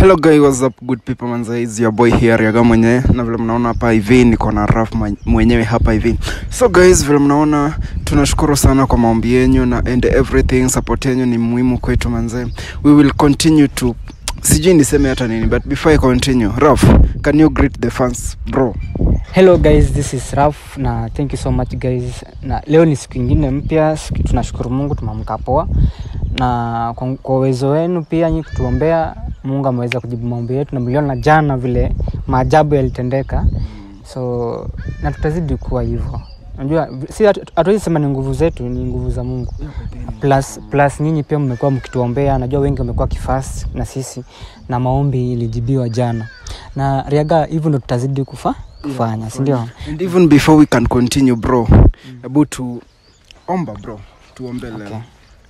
hello guy what's up good people manza is your boy here Riaga mwenyewe na vile mnaona hapa hivi niko na raf mwenyewe hapa hivi so guys vile mnaona tunashukuru sana kwa maombi yenyu na and everything support yenyu ni muhimu kwetu manze we will continue to sijui niseme hata nini but before i continue raf can you greet the fans bro hello guys this is raf na thank you so much guys na leo ni siku ingine mpya siku- tunashukuru mungu tumeamka poa na kwa kwa uwezo wenu pia nyi kutuombea mungu ameweza kujibu maombi yetu na mliona jana vile maajabu yalitendeka so na tutazidi kuwa hivyo najua si hatu- hatuwezi sema ni nguvu zetu ni nguvu za mungu plus plus nyinyi pia mmekuwa mkituombea najua wengi wamekuwa kifast na sisi na maombi ilijibiwa jana na riaga hivyo ndo tutazidi kufa kufanya sindio and even before we can continue bro hebu tu omba bro tuombe leo Okay.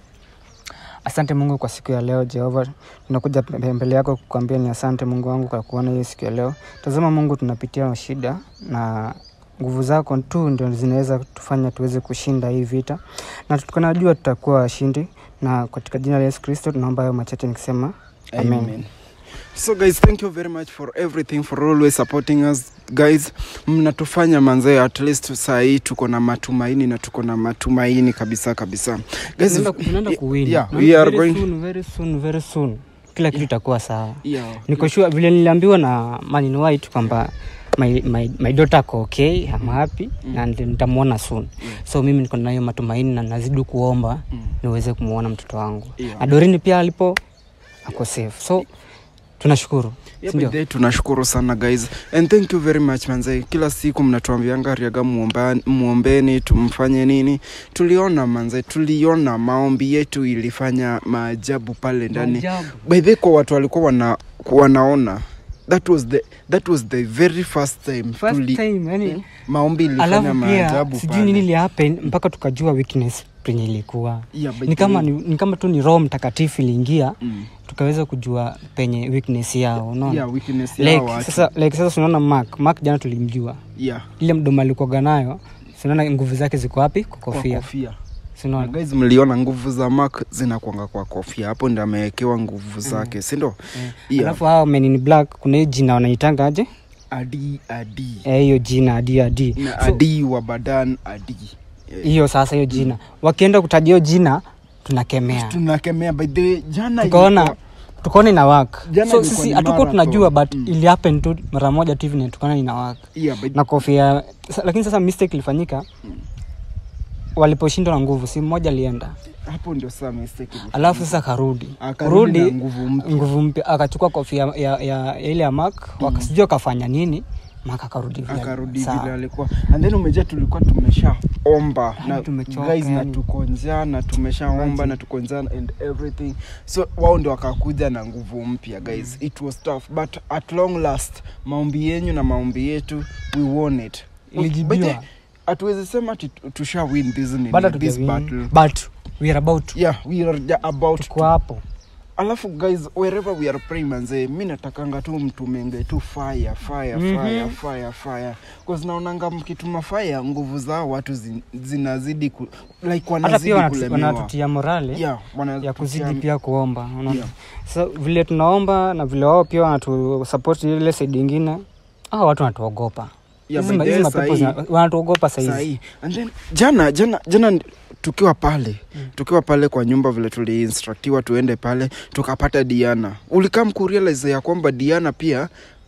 asante mungu kwa siku ya leo jehova tunakuja pe- mbele yako kukwambia ni asante mungu wangu kwa kuona hii siku ya leo tazama mungu tunapitia shida na nguvu zako tu ndio zinaweza tufanya tuweze kushinda hii vita na tukanajua tutakuwa washindi na katika jina la yesu kristo tunaomba hayo machache nikisema amen, Amen. so guys thank you very much for everything for always supporting us guys mnatufanya manzee at least saa hii tuko na matumaini na tuko na matumaini kabisa kabisa guys Tunaenda- tunaenda kuwin. yeah, Na we are very going soon, very soon, very soon. kila kitu itakuwa sawa yeah. niko sure vile niliambiwa na Manin White kwamba my, my, my daughter ako okay I'm happy Mm. na nita- nitamwona soon Yeah. so mimi niko nayo matumaini na nazidi kuomba Mm. niweze kumwona mtoto wangu Yeah. na Dorini pia alipo ako safe so tunashukuru Yeah, sindio? by the way, tunashukuru sana guys and thank you very much manze kila siku mnatuambianga riaga muomba- muombeni tumfanye nini tuliona manze tuliona maombi yetu ilifanya maajabu pale ndani Maajabu. by the way, kwa watu walikuwa wana, wanaona that was the, that was the very first time, First tuli, time, yani, Mm. maombi ilifanya alafu pia maajabu sijui pale. nini ilihappen mpaka tukajua weakness penye ilikuwa Yeah, by ni the kama, way, ni, ni kama tu ni roho mtakatifu iliingia mm. tukaweza kujua penye weakness yao unaona yeah, weakness ya like, watu. sasa like sasa tunaona mark mark jana tulimjua yeah, ile mdomo alikuwaga nayo sinaona nguvu zake ziko wapi kwa kwa kofia kofia Na sinaona guys mliona nguvu za mak zinakwanga kwa kofia hapo ndi amewekewa nguvu zake sindo yeah. alafu hao men in black kuna hiyo jina wanaitanga aje adi adi Eh, hiyo jina adi adi na So, adi wa badan adi Eh, hiyo sasa hiyo jina wakienda kutaja hiyo jina tunakemea tunakemea by the way, jana tukaona ilikuwa- tukaona ina work Jana so ilikuwa sisi ni hatukuwa marathon. tunajua but Mm. ili happen tu mara moja tu hivi na tukaona ina work yeah, by the- na kofia sa- lakini sasa mistake ilifanyika Mm. waliposhindwa na nguvu si mmoja alienda hapo ndio saa mistake ilifanyika. alafu sasa karudi Akarudi na Kurudi, nguvu mpya. nguvu mpya akachukua kofia ya, ya, ya ile ya mak mm. sijui akafanya nini mak akarudi vile- akarudi sawa. vile alikuwa and then umejua tulikuwa tumeshaomba Yaani na tumechoka, guys na yaani. tuko njaa na tumeshaomba Imagine. na tuko njaa and everything so wao ndio wakakuja na nguvu mpya guys it was tough but at long last maombi yenyu na maombi yetu we won it Ilijibiwa. By the- hatuwezi sema ati tu- tusha win this, nini, Bado this hatujawin, battle but we are about to. yeah we are ja- about tuko to. hapo alafu guys wherever we are praying manze mi natakanga tu mtumenge tu fire fire Mhm. fire fire fire cause naonanga mkituma fire nguvu zao watu zin, zinazidi ku, like hata wanazidi pia wanatu- kulemewa wanatutia morale yeah, wanatutia- ya kuzidi pia kuomba unaona Yeah. so vile tunaomba na vile wao pia wanatusapoti ile saidi ingine ah watu wanatuogopa Yeah, Hizi by ma- the hizi way, mapepo sahi- zina- wanatuogopa sahizi sahi and then jana jana jana ndi- tukiwa pale Mm. tukiwa pale kwa nyumba vile tuliinstructiwa tuende pale tukapata diana ulikaa mkurealize ya kwamba diana pia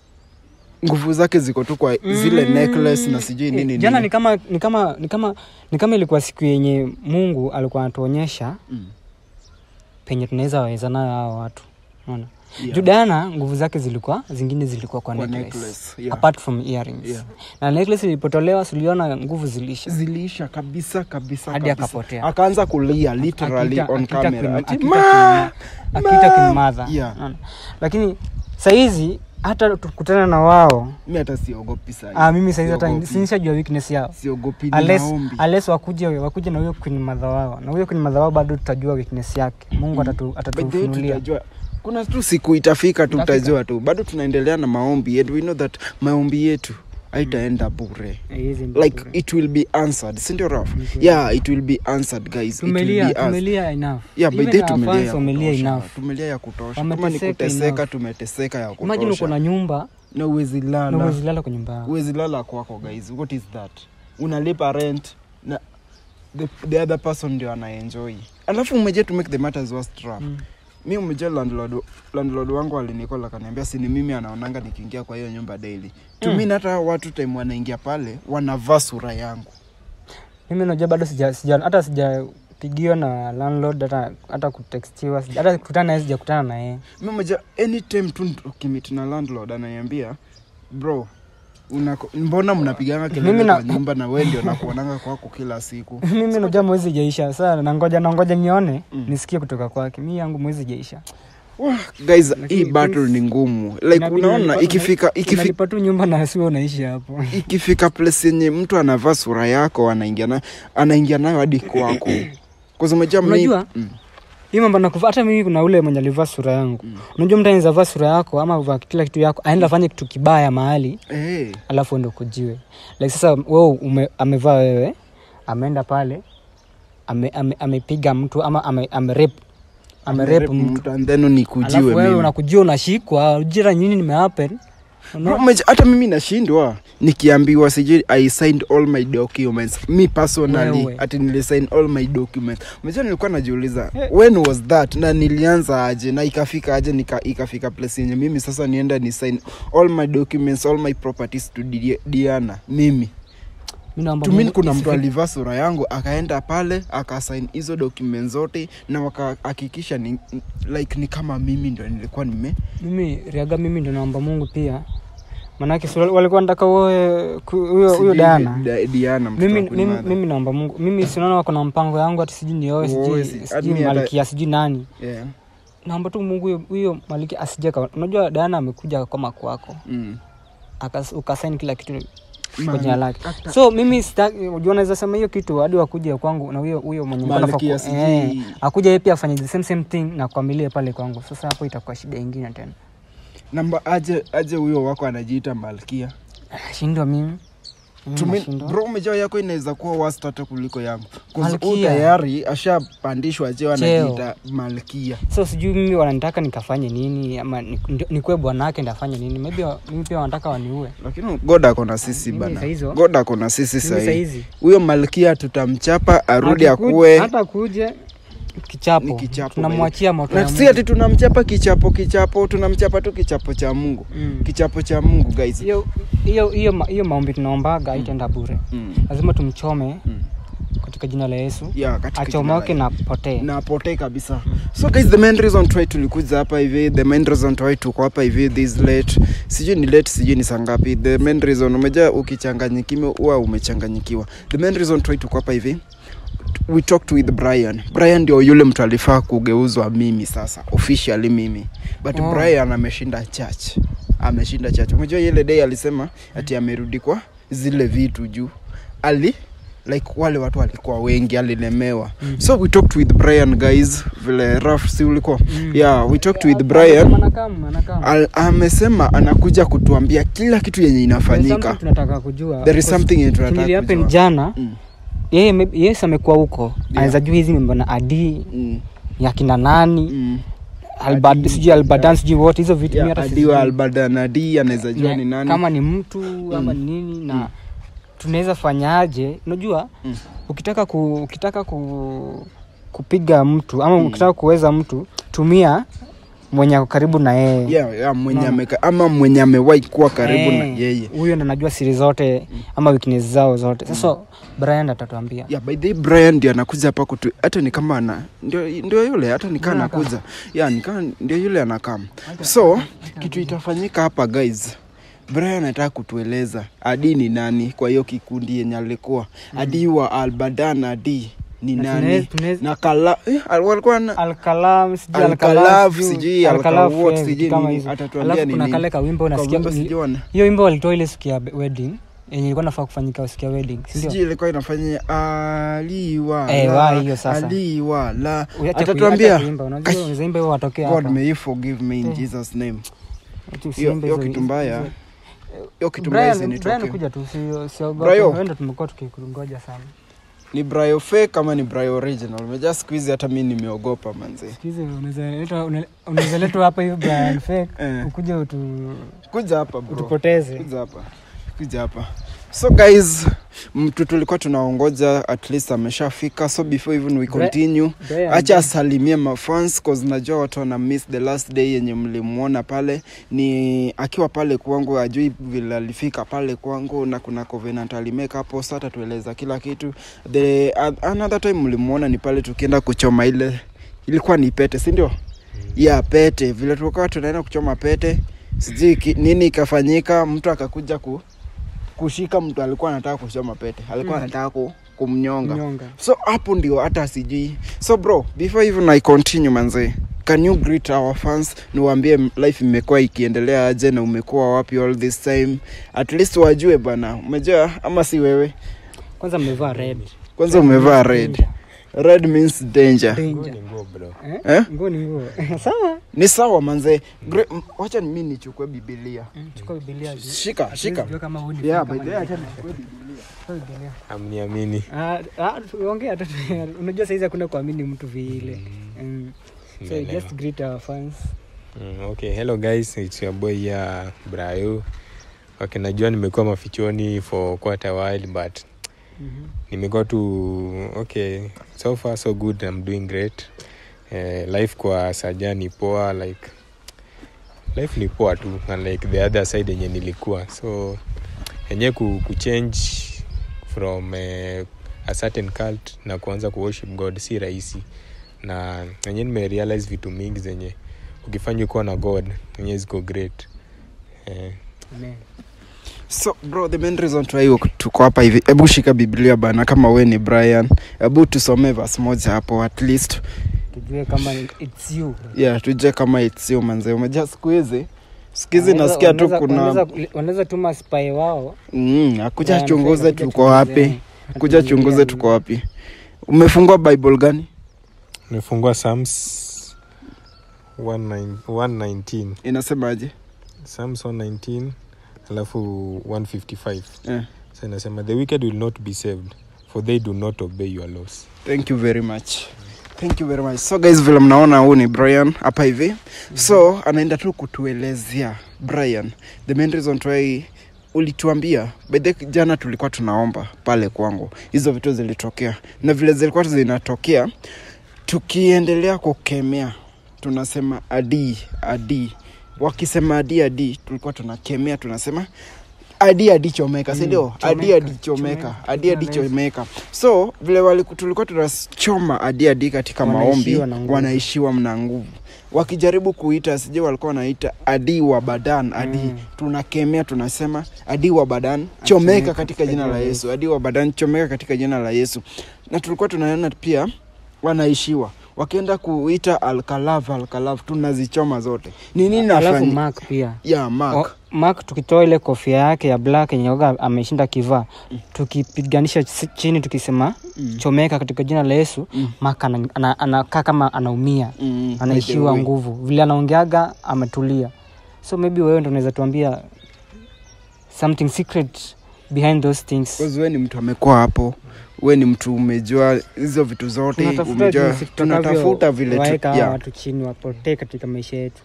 nguvu zake ziko tu kwa zile necklace na sijui nini Eh, jana nini. ni kama ni kama ni kama ni kama ilikuwa siku yenye mungu alikuwa anatuonyesha Mm. penye tunaweza waweza nayo hao watu unaona Yeah. juu Diana nguvu zake zilikuwa zingine zilikuwa kwa, Kwa necklace. necklace, yeah. apart from earrings Yeah. na necklace ilipotolewa suliona nguvu zilisha ziliisha kabisa kabisa Hadi kabisa. akapotea. akaanza kulia literally Akiita- on akiita camera queen- ati akiita ma queen- akiita ma- queen mother. Yeah. Unaona? lakini sahizi hata tukutana na wao mi hata siogopi sahi ah, mimi sahizi hata Siogopi. sinishajua weakness yao siogopi Unless, ninaombi unless wakuje wakuje na huyo queen mother wao na huyo queen mother wao bado tutajua weakness yake mungu atatu, By the way, atatufunulia tutajua kuna tu siku itafika tu Itafika. tutajua tu bado tunaendelea na maombi and we know that maombi yetu haitaenda bure Haiwezi enda like bure. it will be answered sindio raf Ni kweli. yeah it will be answered guys it will tumelia be answered. tumelia enough yeah by Even the our tumelia fans ya wamelia kutosha enough tumelia ya kutosha kama ni Wameteseka kuteseka enough. tumeteseka ya imagine uko na kutosha nyumba na uwezi na lala uwezi lala kwa nyumba yako uwezi lala kwako guys what is that unalipa rent na the, the other person ndio anaenjoy alafu umeje to make the matters worse trap Mm. mi umeja landlord, landlord wangu alinikola akaniambia si ni mimi anaonanga nikiingia kwa hiyo nyumba daily Mm. tumin hata watu time wanaingia pale wanavaa sura yangu mimi najua bado sija, sija hata sijapigiwa na landlord hata hata kutextiwa sija- hata kukutana naye sijakutana na yeye mi umeja anytime tu ukimit na landlord ananiambia bro unako, mbona mnapiganga kelele Mimi na- kwa nyumba na we ndio nakuonanga kwako kila siku mimi najua mwezi ijaisha saa nangoja nangoja nione Mm. nisikie kutoka kwake mi yangu mwezi ijaisha Wah, guys Lakini hii battle things- ni ngumu like Inabidi unaona unalipa- ikifika ikifika unalipa tu nyumba na siwe unaishi hapo ikifika place yenye mtu anavaa sura yako anaingia nayo anaingia nayo hadi kwako kuzumejaa Unajua? hii mambo nakuva hata mimi kuna ule mwenye alivaa sura yangu Mm. unajua mtu anaweza vaa sura yako ama vaa kila kitu yako aenda afanye kitu kibaya mahali hey. alafu ende kujiwe like sasa wewe ume, amevaa wewe ameenda pale ame, ame, amepiga mtu ama ame, amerep amerep mtu and then nikujiwe alafu wewe mimi unakujua unashikwa ujira nyini nimehappen Bro, umeja- hata mimi nashindwa nikiambiwa sijui i signed all my documents mi personally Wewe. ati nilisign all my documents meja nilikuwa najiuliza Eh. when was that na nilianza aje na ikafika aje nika, ikafika place yenye mimi sasa nienda ni sign all my documents all my properties to Di- diana mimi Mimi naomba tumin Mungu kuna mtu isifike- alivaa sura yangu akaenda pale akasain hizo documents zote na wakahakikisha ni, like ni kama mimi ndo nilikuwa nime mimi riaga mimi ndo naomba mungu pia manake si wal- walikuwa nataka uoe ku- huyo huyo sijui dana Da- diana mtoto mimi, wa Queen mimi, Mother. mimi naomba mungu mimi sinaona wako na mpango yangu hati sijui nioe Uoe, sijui si- hadi sijui mi hata- malkia sijui nani yeah. naomba tu mungu huyo- huyo malkia asijeka unajua dana amekuja kama kwako mm. Akas- ukasaini kila kitu kwa Man, jina lake hata- so mimi sitaki- unajua naweza sema hiyo kitu hadi wakuja kwangu na huyo huyo mwenye nilikuwa Malkia nafaa ku- sijui- eh, akuja yeye pia afanye the same same thing na kuamilie pale kwangu sasa hapo itakuwa shida ingine tena namba aje aje huyo wako anajiita malkia shindwa mimi Mimi Tumi- nashindwa. bro umejaa yako inaweza kuwa worst hata kuliko yangu 'Cause Malkia. huyu tayari ashapandishwa cheo Cheo. anajiita malkia so sijui mimi wananitaka nikafanye nini ama ni- ndio- nikuwe bwanake ndafanye nini maybe wa- mimi pia wanataka waniue lakini god ako na sisi Mimi bana saa hizo- god ako na sisi Mimi sahii sahizi huyo malkia tutamchapa arudi Akiku- akuwe hata kuje kichapo, Ni kichapo, tunamwachia moto na ya si Mungu. ati tunamchapa kichapo kichapo tunamchapa tu kichapo cha mungu Mm. kichapo cha mungu guys hiyo hiyo hiyo ma- hiyo maombi tunaombaga haitaenda bure mm. lazima tumchome Mm. katika jina la yesu Yeah, katika jina achomoke la- na potee na potee kabisa so guys the main reason try tulikuja hapa hivi the main reason try tuko hapa hivi this late sijui ni late sijui ni sangapi the main reason umeja ukichanganyikiwa huwa umechanganyikiwa the main reason try tuko hapa hivi we talked with brian brian ndio yule mtu alifaa kugeuzwa mimi sasa officially mimi but Oh. brian ameshinda church ameshinda church umejua ile day alisema ati amerudi kwa zile vitu juu ali like wale watu walikuwa wengi alilemewa Mhm. so we talked with brian guys vile raf si ulikuwa Mm. yeah we talked with brian Anakam, anakam. Al, amesema anakuja kutuambia kila kitu yenye There is something inafanyika tunataka kujua there is Because something yenye tunataka kenye ilihappen kujua. jana Mm, yeye maybe- yes amekuwa huko anaweza jua hizi mambo na adi mm, ya kina nani mm. Albert- Adi- sijui albadan sijui wote hizo vitu Yeah, mi hata adiwa sijui. albadanadi anaweza jua Ne- ni nani kama ni mtu ama ni nini na Mm. tunaweza fanyaje unajua Mm. ukitaka ku, ukitaka ku, kupiga mtu ama Mm. ukitaka kuweza mtu tumia mwenye ako karibu na yeye yeah, yeah, mwenye Unaona? ameka, ama mwenye amewahi kuwa karibu na Eh, yeye huyo ndo anajua siri zote ama weakness zao zote sasa brian atatuambia yeah, by the way, brian ndio anakuja hapa kutu hata ni kama ana ndio, ndio yule hata nikaa Ndio anakaa. anakuja yeah, nikaa ndio yule anakam so kitu itafanyika hapa guys brian anataka kutueleza adi ni nani kwa hiyo kikundi yenye alikuwa adi wa albadan adi ni Na nani tunaweza- tunaweza- na kala eh, al- walikuwa na alkalam sijui Alkalaf, Alkalaf, sijui Alkalaf, Alkawot, eh, sijui vitu kama nini, hizo. atatuambia Alafu ni kuna nini. kale kawimbo kwa unasikia wimbo sijaona hiyo wimbo walitoa ile siku ya be- wedding yenye ilikuwa nafaa kufanyika siku ya wedding si ndio? sijui ilikuwa inafanya aliwa Eh, la, wa hiyo sasa. aliwa la Uache kui- atatuambia acha kuimba, unajua Kai. unaweza imba hiyo watokea god hapa. may you forgive me in Eh. jesus name Ati hiyo usiimbe hiyo hizo- kitu mbaya hizo- hiyo kitu mbaya Brian, Brian isinitokee kuja tu si- siogope Brayo. wewe ndo tumekuwa tukikungoja sana ni brayo fake ama ni brayo original umejaa siku hizi hata mi nimeogopa manzi sikizi unaweza letwa- una- unaweza letwa hapa hivi Brian fake Eh. ukuje utu, kuja hapa bro utupoteze kuja hapa kuja hapa so guys mtu tulikuwa tunaongoja at least ameshafika so before even we Bre- continue Brian, acha asalimie mafans cause najua watu wana miss the last day yenye mlimwona pale ni akiwa pale kwangu ajui vile alifika pale kwangu na kuna covenant alimeka hapo so atatueleza kila kitu the uh, another time mlimwona ni pale tukienda kuchoma ile ilikuwa ni pete si ndio ya pete vile tulikuwa tunaenda kuchoma pete sijui ki- nini ikafanyika mtu akakuja ku, kushika mtu alikuwa anataka kuchoma pete alikuwa Mm. anataka ku, kumnyonga nyonga so hapo ndio hata sijui so bro before even i continue manze can you greet our fans niwaambie life imekuwa ikiendelea aje na umekuwa wapi all this time at least wajue bana umejua ama si wewe kwanza mmevaa red kwanza umevaa red red means danger Danger. Eh? Eh? nguo ni nguo sawa ni sawa manze Gre- m- wacha mi nichukue bibilia Mm, chukua bibilia juu. shika Hatuwezi shika jua kama huu ni yeah, fake by ama the ni way, fake. acha nichukue bibilia Chukua bibilia amniamini Ah, ah, tu- ongea tu unajua saizi hakuna kuamini mtu vile Mm. so Nimeelewa. just greet our fans Mm, okay hello guys it's your boy here brayo okay najua nimekuwa mafichoni for quite a while but Mhm. nimekuwa tu okay so far so good i'm doing great eh, life kwa saja ni poa like life ni poa tu unlike the other side yenye nilikuwa so enye ku, kuchange from eh, a certain cult na kuanza kuworship god si rahisi na enye nimerealize vitu mingi zenye ukifanya kuwa na god enye ziko great eh, Amen. so bro the main reason why tuko hapa hivi hebu shika biblia bana kama we ni brian hebu tusomee verse moja hapo at least tujue kama it's you yeah tujue kama itsio manze umejaa siku hizi siku hizi Wanaweza- nasikia tu wanaweza- kuna wanaweza- wanaweza tuma spy wao mm, akuja Brian chunguze Fake, akuja tuko wapi chunguze, kuja atujulie chunguze ni- tuko wapi umefungua bible gani nimefungua psalms 19 119 inasemaje psalms 119 alafu 155 yeah. so inasema the wicked will not be saved for they do not obey your laws thank you very much thank you very much so guys vile mnaona huu ni brian hapa hivi so anaenda tu kutuelezea brian the main reason why ulituambia bedhe jana tulikuwa tunaomba pale kwangu hizo vitu zilitokea na vile zilikuwa zinatokea tukiendelea kukemea tunasema adii adii wakisema adi adi tulikuwa tunakemea tunasema adi adi chomeka Mm, sindio chomeka, adi adi chomeka chomeka. adi adi Jina la Yesu. chomeka so vile waliku- tulikuwa tunachoma adi adi katika maombi Wanaishiwa na nguvu. wanaishiwa mna nguvu wakijaribu kuita sije walikuwa wanaita adi wa badan adi Mm. tunakemea tunasema adi wa badan chomeka katika jina la yesu adi wa badan chomeka katika jina la yesu na tulikuwa tunaona pia wanaishiwa wakienda kuita alkalav alkalav tunazichoma zote ni nini alafu nafanya mark pia ya mark O- mark tukitoa ile kofia yake ya black yenye oga ameshinda kivaa tukipiganisha si- chini tukisema Mm. chomeka katika jina la yesu Mm. mark ana- ana- anakaa kama anaumia Mm, by the anaishiwa way. nguvu vile anaongeaga ametulia so maybe wewe ndo unaweza tuambia something secret behind those things Because we ni mtu amekuwa hapo we ni mtu umejua hizo vitu zote tunatafuta umejua jinsi tunatafuta vile tu, tutakavyowaweka hawa yeah. watu chini wapotee katika maisha yetu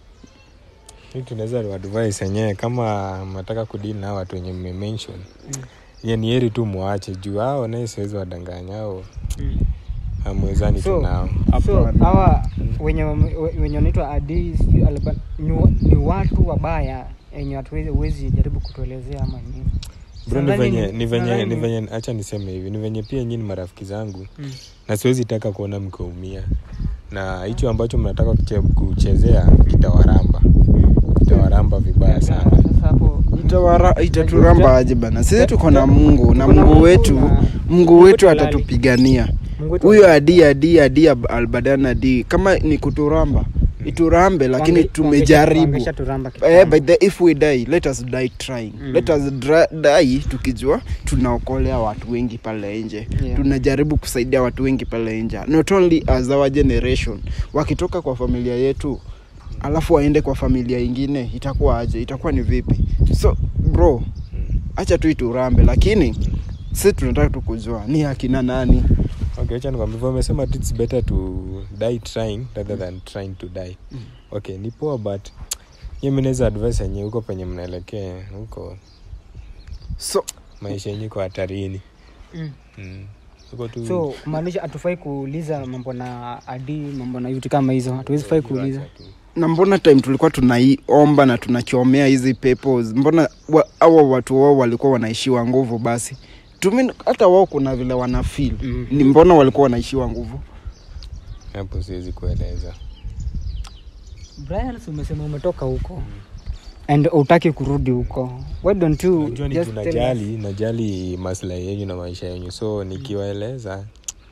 hii tunaweza advice yenyewe kama mnataka kudili na hao watu wenye mmemention Mm. ye ni heri tu mwache juu hao naye siwezi wadanganya ao Mm. hamwezani So- tu nao so Hapana. hawa wenye wame- we- wenye wanaitwa adii sijui alba- ni, wa- ni watu wabaya wenye hatuwezi huwezi jaribu kutuelezea ama nini bro ni Nadhani venye ni- ni venye nadhani ni ni- venye hacha niseme hivi ni venye pia nyinyi ni marafiki zangu Mm. na siwezi taka kuona mkiumia na hicho ambacho mnataka kuche- kuchezea kitawaramba kitawaramba vibaya sana Sasa hapo Itawara- itaturamba aje bana sisi tuko na mungu na Tuko na mungu Mungu wetu na- mungu Mungu wetu wetu atatupigania Mungu wetu huyo adi adi adi ab- albadan adi kama ni kuturamba iturambe lakini wange- tumejaribu wangeshaturamba Eh, kitambo. by the, if we die let us die trying Mm. let us dra, die tukijua tunaokolea watu wengi pale nje Yeah. tunajaribu kusaidia watu wengi pale nje not only as our generation wakitoka kwa familia yetu alafu aende kwa familia ingine itakuwa aje itakuwa ni vipi so bro acha tu iturambe lakini si tunataka tu kujua ni akina nani okay acha nikwambie hivyo umesema tu it's better to die trying rather than trying to die okay ni poa but hiyo mi naweza advice yenye huko penye mnaelekea huko so maisha yenye iko hatarini Mm. mm. huko tu so kumaanisha hatufai kuuliza mambo na adi mambo na vitu kama hizo hatuwezi fai kuuliza Acha tu. na mbona time tulikuwa tunaiomba na tunakiomea hizi pepo mbona wa, awa watu wao walikuwa wanaishiwa nguvu basi Tumi, hata wao kuna vile wana feel Mhm. ni mbona walikuwa wanaishiwa nguvu hapo siwezi kueleza brian si umesema umetoka huko and utaki kurudi huko why don't you najua ni just juu tell us? najali najali maslahi yenyu na maisha yenyu so nikiwaeleza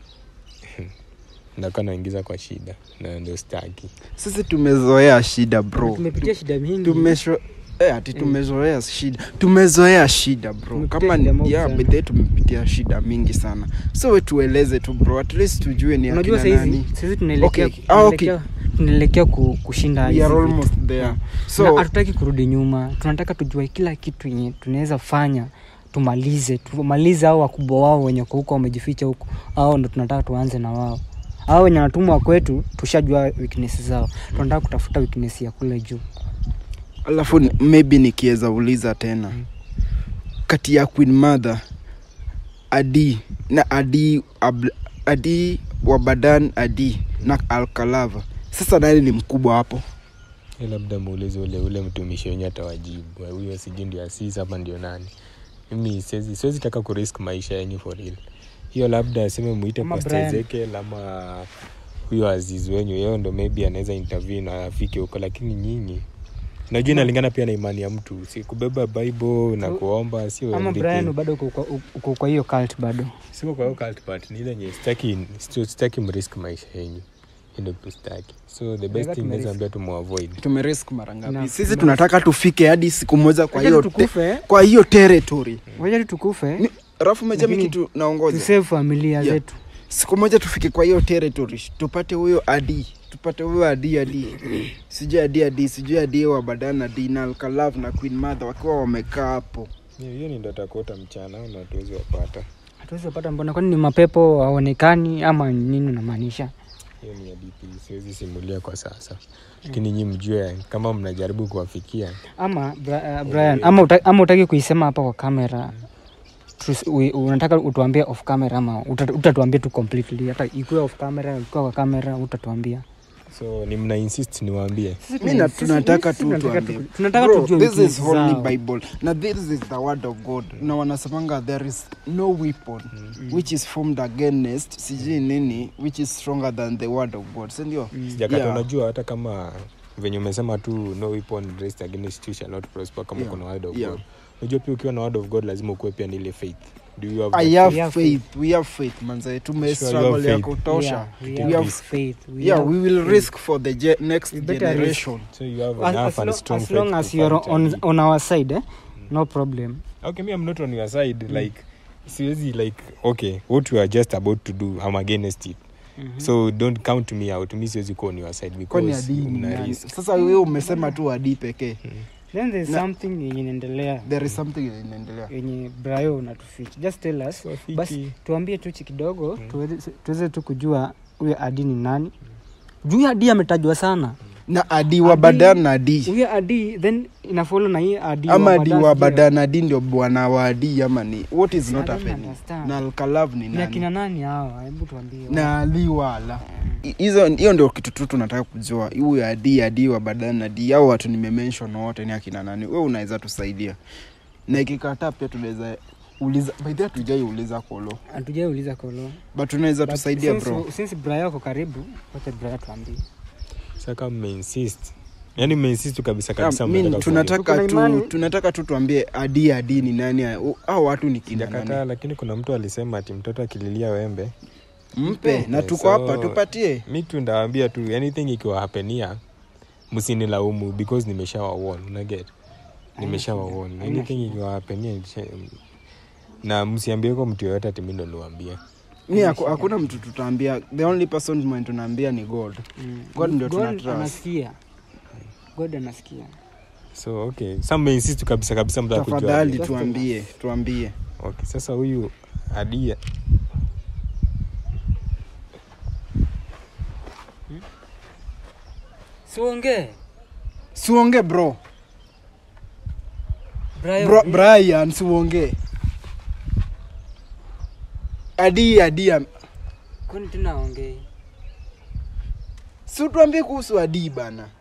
ndakuwa naingiza kwa shida na ndio staki sisi tumezoea shida bro tumepitia shida mingi tumesho Eh, ati tumezoea shida tumezoea shida bro Tumepitia kama shida mob ya sana. bedhe tumepitia shida mingi sana so we tueleze tu bro at least tujue ni unajua akina saizi nani saizi tunaelekea Okay, ah, okay. tunaelekea- tunaelekea ku- kushinda we hizi are vitu. almost there Yeah. Na so hatutaki kurudi nyuma tunataka tujue kila kitu yenye tunaweza fanya tumalize tumalize au wakubwa wao wenye wako huko wamejificha huko au ndo tunataka tuanze na wao au wenye wanatumwa kwetu tushajua weakness zao tunataka kutafuta weakness ya kule juu alafu ni- maybe nikiweza uliza tena kati ya queen mother adi na adi Ab- adi wabadan adi na alkalava sasa nani ni mkubwa hapo Hiyo labda muulize ule ule mtumishi wenye atawajibu huyo sijui ndio asisi hapa ndio nani mimi siwezi siwezi taka kurisk maisha yenyu for real hiyo labda aseme muite Ama Pastor Brian. Ezekiel ama huyo azizi wenyu yeo ndo maybe anaweza intervene na afike huko lakini nyinyi najua inalingana pia na imani ya mtu si kubeba bible na So- kuomba sio ama everything. brian bado uko kwa- uko kwa hiyo cult bado siko kwa hiyo cult but ni ile yenye sitaki sitaki- sitaki mrisk maisha yenyu Hiyo ndio sitaki so the best Nataka thing tumerisk. naweza ambia tumuavoid tumerisk mara Na- ngapi sisi tume- tunataka tufike hadi siku moja kwa Wacha hiyo tu te, tukufe kwa hiyo territory wacha tu tukufe Ni- rafu mejami Lakini kitu naongoza tusave familia Yeah. zetu siku moja tufike kwa hiyo territory tupate huyo adi tupate huyo adi adi sijui adi adi sijui adi wa badan adi na alkalav na queen mother wakiwa wamekaa hapo hiyo hiyo ni ndo atakuota mchana na tuwezi wapata hatuwezi kupata mbona kwani ni mapepo haonekani ama nini unamaanisha hiyo ni hadithi siwezi simulia kwa sasa lakini nyi mjue kama mnajaribu kuwafikia ama Bra- uh, brian ama, uta, ama utaki kuisema hapa kwa kamera Tus- ui- unataka utuambie off camera ama uta- utatuambia tu completely hata ikuwe off camera ikuwa kwa kamera utatuambia so ni mna insist niwaambie mi na tunataka tu tunataka tuambie. tu- tunataka Bro, tujue this is weakness holy zao. bible na this is the word of god na wanasemanga there is no weapon which is formed against sijui nini which is stronger than the word of god sindio sijakata Yeah. unajua hata kama venye umesema tu no weapon raised against you shall not prosper kama Yeah. kuna word of Yeah. god unajua pia ukiwa na word of god lazima ukuwe pia na ile faith do you have i that have We have faith we have faith manze Sure, you tumestruggle have ya faith. kutosha Yeah, we We have have- faith. We yeah have we will faith. risk for the ge- next We better generation so you have As, enough as, and long, strong as long faith as to you're fight on, and- on our side eh? no problem okay me i'm not on your side like siwezi like okay what we are just about to do i'm against it Mhm. so don't count me out mi siwezi kuwa on your side kwani because adii ni mna nani? risk sasa wewe umesema tu adii pekee then there's Na- something yenye inaendelea there is something inaendelea yenye brayo unatuficha just tell us Wafiki. basi tuambie tu chi kidogo tuweze- tuweze tu kujua huyo adi ni nani juu huyo adi ametajwa sana na adi wa Adi- badan na adi huyo adi then inafolo na hii adi ama wa adi Badas wa pia. badan adi ndio bwana wa adi ama ni what is I not don't happening understand. na alkalav ni ni akina nani nani hawa hebu tuambie na ali wala I- hizo hiyo ndio kitu tu tunataka kujua huyu adi adi wa badan adi au watu nimemention wote ni akina nani we unaweza tusaidia na ikikataa pia tunaweza uliza by the way hatujai uliza kolo hatujauliza kolo but tunaweza But tusaidia since- bro since brayo ako karibu wacha brayo tuambie saka mmeinsist yani mmeinsist kabisa kabisa Ah, mi- mnataka tunataka Tuko na tu imani. tunataka tu tuambie adi adi ni nani au watu ni kina jakataa nani lakini kuna mtu alisema ati mtoto akililia wembe mpe na tuko So- hapa tupatie mi tu ndawambia tu anything ikiwa hapenia msinilaumu because nimeshawawon unaget nimeshawawon Haina anything ikiwa hapenia nisha- na msiambieko mtu yoyote ati mi ndo niwaambia mi haku- hakuna mtu tutaambia the only person mwenye tunaambia ni god God ndio God tunatrust. anasikia god anasikia so okay sa mmeinsist kabisa kabisa mtaka kujua tafadhali Adia. tuambie tuambie okay sasa huyu adia siongee siuonge bro Brian, bro brian siuonge adi adi kwani tena aongei si tuambie kuhusu adi bana